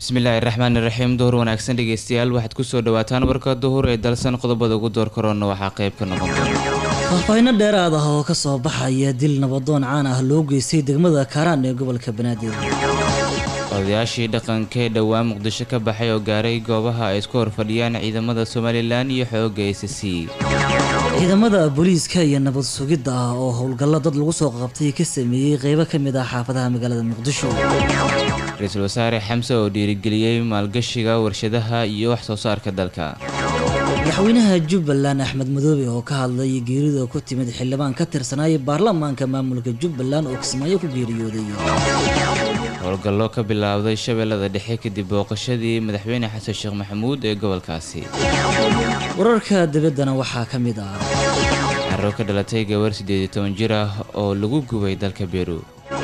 bismillaahi raxmaani raxiim duhur wanaagsan dhegeystayaal waxaad kusoo dhawaataan warka duhur ee dalsan qodobada ugu door karoona waxaa qayb ka noqon doona faahfaahinno dheeraad ah oo ka soo baxaya dil nabadoon caan ah loo geystay degmada kaaraan ee gobolka banaadir odayaashii dhaqanka ee dhowaan muqdisho ka baxay oo gaaray goobaha ay isku horfadhiyaan ciidamada somalilan iyo xooga s c ciidamada booliiska iyo nabad sugidda ah oo howlgallo dad lagu soo qabtay ka sameeyey qeybo ka mid ah xaafadaha magaalada muqdisho ra-iisul wasaare xamse oo dhiirigeliyey maalgashiga warshadaha iyo wax soo saarka dalka madaxweynaha jubbaland axmed madoobe oo ka hadlay geerida ku timid xildhibaan ka tirsanaya baarlamaanka maamulka jubbaland oo kismaayo ku geeriyooday howlgallo ka bilaabday shabeellada dhexe kadib booqashadii madaxweyne xasan sheekh maxamuud ee gobolkaasi wararka dabaddana waxaa ka mid ah carro ka dhalatay gabar siddeed iyo toban jir ah oo lagu gubay dalka beru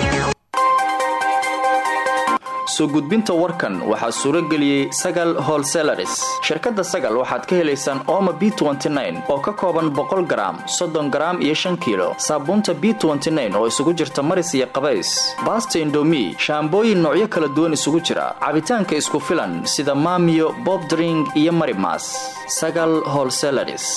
soo gudbinta warkan waxaa suuro geliyey sagal holselaris shirkadda sagal waxaad ka helaysaan ooma b oo ka kooban boqol garaam soddon garaam iyo shan kiilo saabuunta b oo isugu jirta maris iyo qabays baasta indomi shaambooyin noocyo kala duwan isugu jira cabitaanka isku filan sida maamiyo bobdring iyo marimas sagal holselaris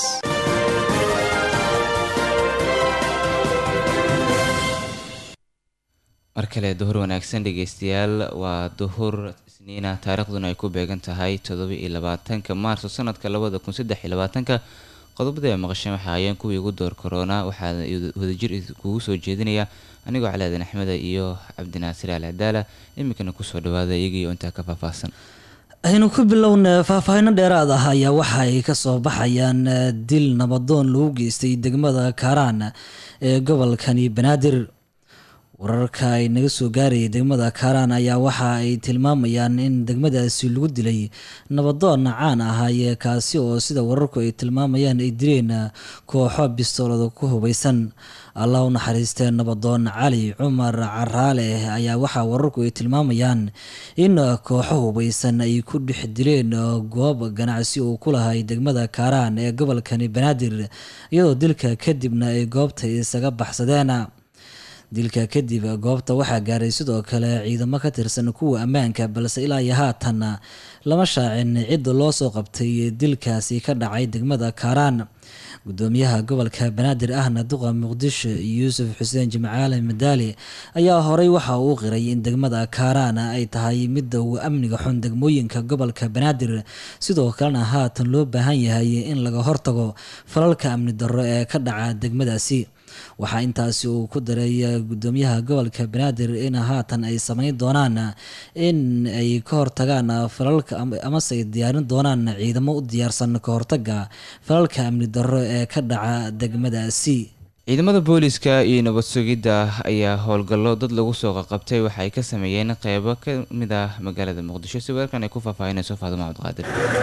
mar kale duhur wanaagsan dhegeystayaal waa duhur isniina taariikhduna ay ku beegan tahay toddoba iyo labaatanka maarso sanadka labada kun saddex iyo labaatanka qodobada ay maqasheen waxa ayeen kuwii ugu door korona waxaa wadajir kugu soo jeedinaya anigoo calaadan axmeda iyo cabdinaasir al cadaala iminkana kusoo dhawaada iyagiio intaa ka faahfaahsan aynu ku bilowna faahfaahinno dheeraad ah ayaa waxa ay kasoo baxayaan dil nabadoon lagu geystay degmada kaaraan ee gobolkani banaadir wararka ay naga soo gaarayay degmada kaaraan ayaa waxa ay tilmaamayaan in degmadaasi lagu dilay nabadoon caan ahaaye kaasi oo sida wararku ay tilmaamayaan ay dileen kooxo bistoolada ku hubaysan allah u naxariistee nabadoon cali cumar caraale ayaa waxaa wararku ay tilmaamayaan in kooxo hubaysan ay ku dhex dileen goob ganacsi uu ku lahay degmada kaaraan ee gobolkani banaadir iyadoo dilka kadibna ay goobta isaga baxsadeen dilka kadib goobta waxaa gaaray sidoo kale ciidamo ka tirsan kuwa ammaanka balse ilaa iyo haatan lama shaacin cidda loo soo qabtay dilkaasi ka dhacay degmada kaaraan gudoomiyaha gobolka banaadir ahna duqa muqdisho yuusuf xuseen jimcaale madaali ayaa horey waxa uu qiray in degmada kaaraan ay tahay midda uu amniga xun degmooyinka gobolka banaadir sidoo kalena haatan loo baahan yahay in laga hortago falalka amni darro ee ka dhaca degmadaasi waxaa intaasi uu ku daray gudoomiyaha gobolka banaadir in haatan ay sameyn doonaan in ay ka hortagaan falalka amase ay diyaarin doonaan ciidamo u diyaarsan ka hortaga falalka amni darro ee ka dhaca degmadaasi ciidamada booliiska iyo nabad sugidda ayaa howlgallo dad lagu soo qaqabtay waxa ay ka sameeyeen qeybo ka mid ah magaalada muqdisho si weerkan ay ku faahfaahinayso faadimo cabdiqaadir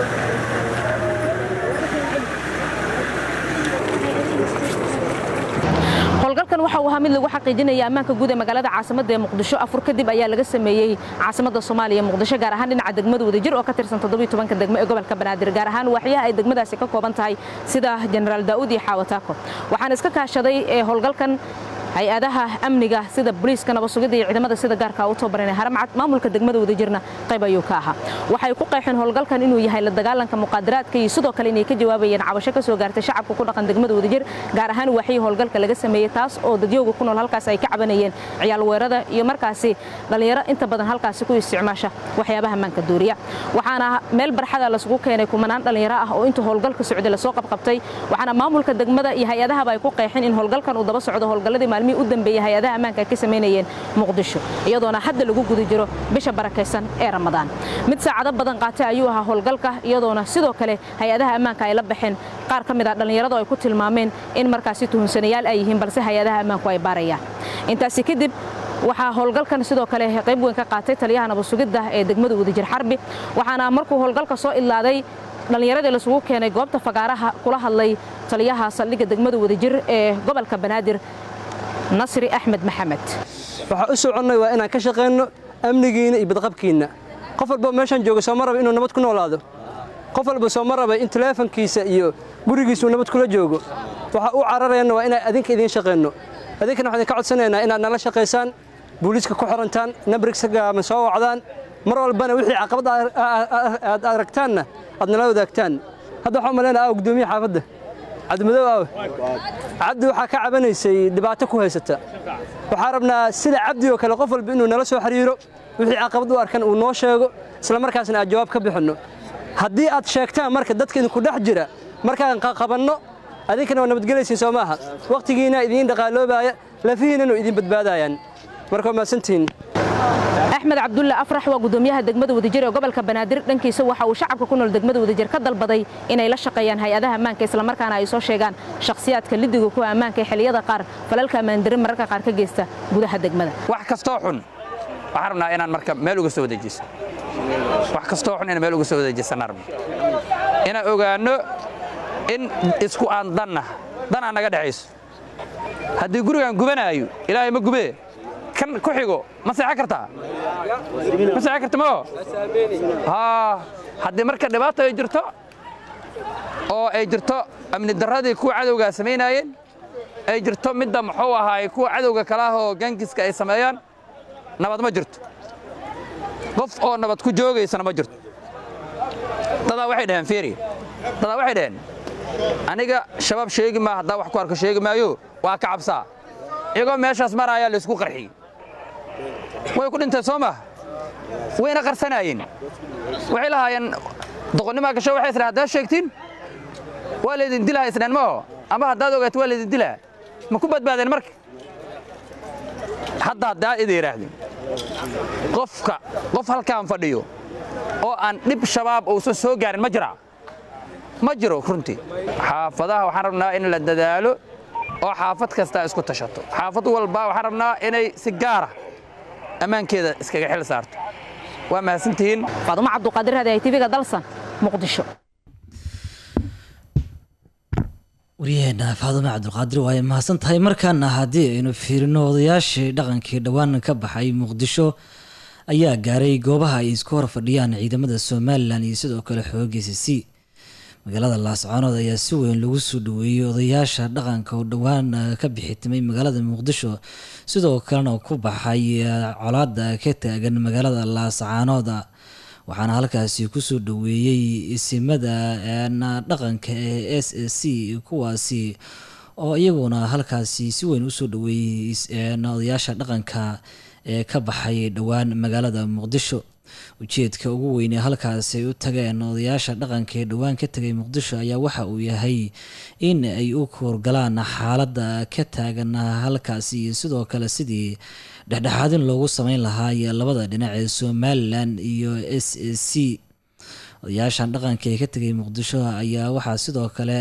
howlgalkan waxa uu ahaa mid lagu xaqiijinaya ammaanka guud ee magaalada caasimada ee muqdisho afur kadib ayaa laga sameeyey caasimada soomaaliya muqdisho gaar ahaan dhinaca degmada wadajir oo ka tirsan todobiyotobanka degmo ee gobolka banaadir gaar ahaan waaxyaha ay degmadaasi ka kooban tahay sida jenaraal daa'uud iyo xaawataako waxaan iska kaashaday ee howlgalkan hay-adaha amniga sida boliiska nabadsugidda iyo ciidamada sida gaarka u tababaran haramcad maamulka degmada wadajirna qayb ayuu ka ahaa waxay ku qeexeen howlgalkan inuu yahay la dagaalanka muqaadaraadka iyo sidoo kale inay ka jawaabayeen cabasho ka soo gaartay shacabka ku dhaqan degmada wadajir gaar ahaan waaxyii howlgalka laga sameeyey taas oo dadyooga ku nool halkaas ay ka cabanayeen ciyaal weerada iyo markaasi dhallinyaro inta badan halkaasi ku isticmaasha waxyaabaha maanka duuriya waxaana meel barxada lasugu keenay kumanaan dhallinyaro ah oo intuu howlgalka socday lasoo qabqabtay waxaana maamulka degmada iyo hay-adahaba ay ku qeexeen in howlgalkan uu daba socdo howlgalladii maalmihii u dambeeyey hay-adaha ammaanka ay ka samaynayeen muqdisho iyadoona hadda lagu guda jiro bisha barakaysan ee ramadaan mid saacado badan qaatay ayuu ahaa howlgalka iyadoona sidoo kale hay-adaha ammaanka ay la baxeen qaar ka mid ah dhallinyaradu ay ku tilmaameen in markaasi tuhunsanayaal ay yihiin balse hay-adaha ammaanku ay baarayaan intaasi kadib waxaa howlgalkan sidoo kale qayb weyn ka qaatay taliyaha nabadsugidda ee degmada wadajir xarbi waxaana markuu howlgalka soo idlaaday dhallinyaradii lasugu keenay goobta fagaaraha kula hadlay taliyaha saldhigga degmada wadajir ee gobolka banaadir nasri axmed maxamed waxaa u soconnay waa inaan ka shaqayno amnigiinna iyo badqabkiinna qof walba meeshaan jooga sooma raba inuu nabad ku noolaado qof walba sooma raba in taleefankiisa iyo gurigiisuu nabad kula joogo waxaa u cararayana waa inaan adinka idiin shaqayno adinkana waxaan idinka codsanaynaa inaad nala shaqaysaan booliiska ku xirantaan nabrigsa gaaban soo wacdaan mar walbana wixii caqabad aad aragtaanna aad nala wadaagtaan hadda waxaan malaynaa aaw guddoomiye xaafadda cabdimadow aawe cabdi waxaa ka cabanaysay dhibaato ku haysata waxaa rabnaa sida cabdi oo kale qof walba inuu nala soo xiriiro wixii caqabad u arkan uu noo sheego isla markaasna aad jawaab ka bixinno haddii aad sheegtaan marka dadka idinku dhex jira markaan qabanno adinkana waa nabadgelaysiin soo maaha wakhtigiina idiin dhaqaaloobaaya lafihiinanu idin badbaadayaan marka waa mahadsantihiin axmed cabdulle afrax waa gudoomiyaha degmada wadajir ee gobolka banaadir dhankiisa waxa uu shacabka ku nool degmada wadajir ka dalbaday inay la shaqeeyaan hay-adaha ammaanka islamarkaana ay soo sheegaan shakhsiyaadka lidiga kuwa ammaanka ee xilliyada qaar falalka ammaandarin mararka qaar ka geysta gudaha degmada wax kastoo xun waxaan rabnaa inaan marka meel uga soo wadeejiso wax kastoo xun inaan meel uga soo wadeejisana rabno inaan ogaanno in isku aan danna dan aan naga dhexayso haddii gurigaan gubanaayo ilaahay ma gubee kan ku xigo ma seexan kartaa ma seexan karta mao haa haddii marka dhibaato ay jirto oo ay jirto amni darradii kuwa cadowgaa samaynaayeen ay jirto midda muxuu ahaay kuwa cadowga kale ah oo gangiska ay sameeyaan nabad ma jirto qof oo nabad ku joogaysana ma jirto dadaa waxay dhaheen fiiri dadaa waxay dhaheen aniga shabaab sheegi maa haddaa wax ku arko sheegi maayo waa ka cabsaa iyagoo meeshaas maraayaa laysku qarxiyey way ku dhinteen soo maha wayna qarsanaayeen waxay lahaayeen doqonnimaa gasho waxay isdhahen haddaad sheegtiin waa laydin dilaha isdheen maho ama haddaad ogaato waa laydin dilaha ma ku badbaadeen marka hadda haddaa ida yidhaahdeen qofka qof halkaan fadhiyo oo aan dhib shabaab uusan soo gaarin ma jiraa ma jiro runtii xaafadaha waxaan rabnaa in la dadaalo oo xaafad kastaa isku tashato xaafad walba waxaan rabnaa inay si gaara ammaankeeda iskaga xil saarto waa mahadsantihiin faadumo cabduqaadir hadi ay tv-ga dalsan muqdisho waryaheena faadumo cabdulqaadir waaye mahadsan tahay markaana haddii aynu fiirino odayaashii dhaqankii dhowaan ka baxay muqdisho ayaa gaaray goobaha ay isku hor fadhiyaan ciidamada somalilan iyo sidoo kale xoogiisa c magaalada laascaanood ayaa si weyn lagu soo dhaweeyey odayaasha dhaqanka oo dhowaan ka bixitimay magaalada muqdisho sidoo kalena ku baxay colaada ka taagan magaalada laascaanood waxaana halkaasi kusoo dhaweeyey isimada dhaqanka ee s a c kuwaasi oo iyaguna halkaasi si weyn usoo dhaweeyey odayaasha dhaqanka ee ka baxay dhowaan magaalada muqdisho ujeedka ugu weynee halkaasi ay u tageen odayaasha dhaqanka ee dhowaan ka tegay muqdisho ayaa waxa uu yahay in ay u koorgalaan xaaladda ka taagan halkaasi iyo sidoo kale sidii dhexdhexaadin loogu sameyn lahaa iyo labada dhinac ee somalilan iyo s a c odayaashan dhaqanka ee ka tegay muqdisho ayaa waxaa sidoo kale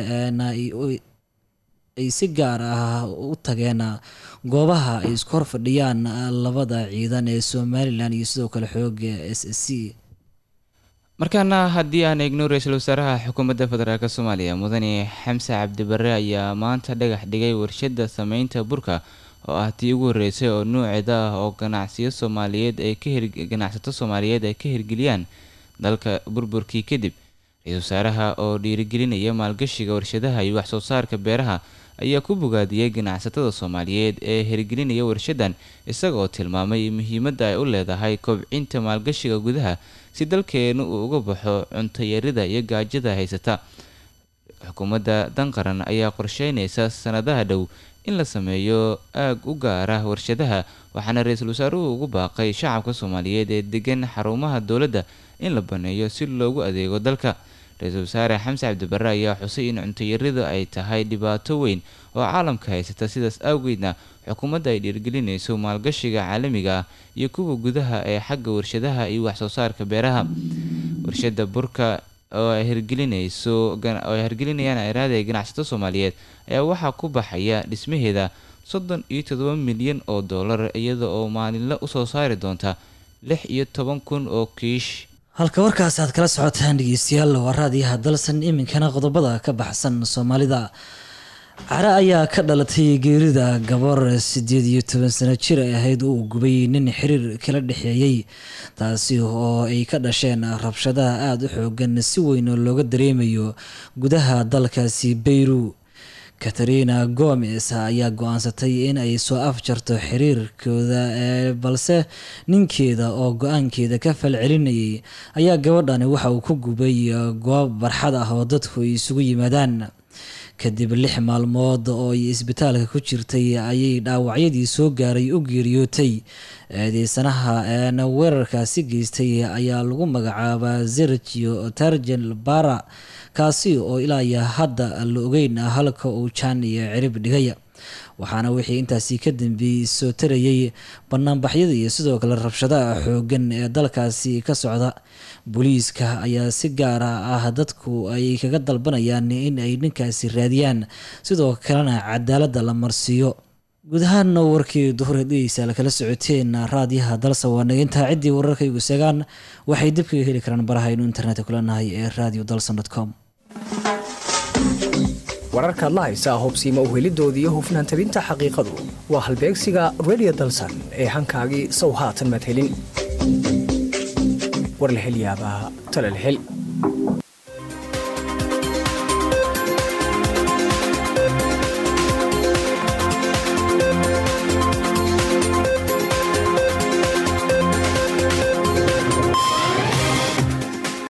ay si gaar ah u tageen goobaha ay isku hor fadhiyaan labada ciidan ee somalilan iyo sidoo kale xooga s c markaana haddii aan eegno ra-iisul wasaaraha xukuumadda federaalk soomaaliya mudane xamse cabdibare ayaa maanta dhagax dhigay warshadda sameynta burka oo ah tii ugu horreysay oo nuuceeda ah oo ganacsiyo soomaaliyeed ay ka ganacsato soomaaliyeed ay ka hirgeliyaan dalka burburkii kadib ra-iisul wasaaraha oo dhiirigelinaya maalgashiga warshadaha iyo waxsoo saarka beeraha ayaa ku bogaadiyey ganacsatada soomaaliyeed ee hirgelinaya warshadan isagaoo tilmaamay muhiimadda ay u leedahay kobcinta maalgashiga gudaha si dalkeenu uu uga baxo cuntayarida iyo gaajada haysata xukuumadda danqaran ayaa qorsheynaysa sanadaha dhow in la sameeyo aag u gaara warshadaha waxaana ra-iisul wasaaruhu ugu baaqay shacabka soomaaliyeed ee degan xarumaha dowladda in la baneeyo si loogu adeego dalka ra-iisul wasaare xamse cabdibare ayaa xusay in cuntayarida ay tahay dhibaato weyn oo caalamka haysata sidaas awgeedna xukuumadda ay dhiirgelinayso maalgashiga caalamiga ah iyo kuwa gudaha ee xagga warshadaha iyo waxsoo saarka beeraha warshada burka oo ay hirgelinayso oo ay hirgelinayaan iraada ee ganacsato soomaaliyeed ayaa waxaa ku baxaya dhismaheeda soddon iyo todoba milyan oo dollar iyada oo maalinle usoo saari doonta lix iyo toban kun oo kiish halka warkaas aad kala socotaan dhegeystayaal waa raadiyaha dalsan iminkana qodobada ka baxsan soomaalida care ayaa ka dhalatay geerida gabar sideed iyo toban sano jir ay ahayd uu gubay nin xiriir kala dhexeeyey taasi oo ay ka dhasheen rabshadaha aada u xoogan si weyn looga dareemayo gudaha dalkaasi bayru katarina gomes ayaa go-aansatay in ay soo afjarto xiriirkooda balse ninkeeda oo go-aankeeda ka falcelinayay ayaa gabadhani waxa uu ku gubay goob barxad ah oo dadku ay isugu yimaadaan kadib lix maalmood oo ay isbitaalka ku jirtay ayay dhaawacyadii soo gaaray u geeriyootay eedeysanaha weerarkaasi geystay ayaa lagu magacaabaa sergio targen bara kaasi oo ilaa iyo hadda la ogeyn halka uu jaan iyo cirib dhigaya waxaana wixii intaasi ka dambeeyey soo tarayay banaanbaxyada iyo sidoo kale rabshadaha xoogan ee dalkaasi ka socda booliiska ayaa si gaara ah dadku ay kaga dalbanayaan in ay ninkaasi raadiyaan sidoo kalena cadaaladda la marsiiyo guud ahaanna warkii duhurhedhegeysa lakala socoteen raadiyaha dalsa waa nagintaa ciddii wararkaygu segaan waxay dib kaga heli karaan baraha aynu internetka kulanahay ee radio dalson com wararkaad la haysaa hubsiima uhelidooda iyo hufnaan tabinta xaqiiqadu waa halbeegsiga radio dalsan ee hankaagii sow haatan madhelin war la hel yaabaa tala la hel